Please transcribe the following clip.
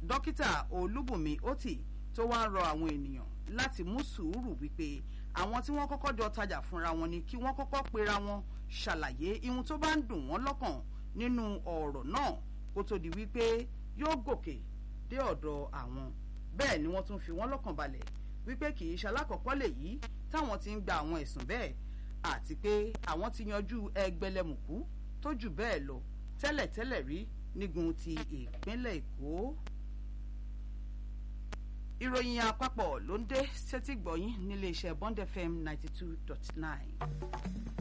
dókítà olúbùnmi oti tó wá ń rọ àwọn ènìyàn láti mú sùúrù wípé àwọn tí wọ́n kọ́kọ́ jọ tajà fúnra wọn ni kí wọ́n kọ́kọ́ pera wọn ṣàlàyé ihun tó bá ń dùn wọ́n lọ́kàn nínú ọ̀rọ̀ náà kó tó di wípé yóò gòkè dé ọ̀dọ̀ àwọn bẹ́ẹ̀ ni wọ́n tún fi wọ́n lọ́kàn balẹ̀ wípé kì í ṣalákọ̀ọ́kọ́ lèyí táwọn ti ń gba àwọn ẹ̀sùn bẹ́ẹ̀ àti pé àwọn ti yanjú ẹgbẹ̀lẹ́mùkú tó jù bẹ́ẹ̀ lọ tẹ́lẹ̀tẹ́lẹ̀ rí nígun ti ìpínlẹ̀ èkó. ìròyìn àpapọ̀ ló ń dé sétí gbọ̀yìn nílé iṣẹ́ bond fm ninety two dot nine.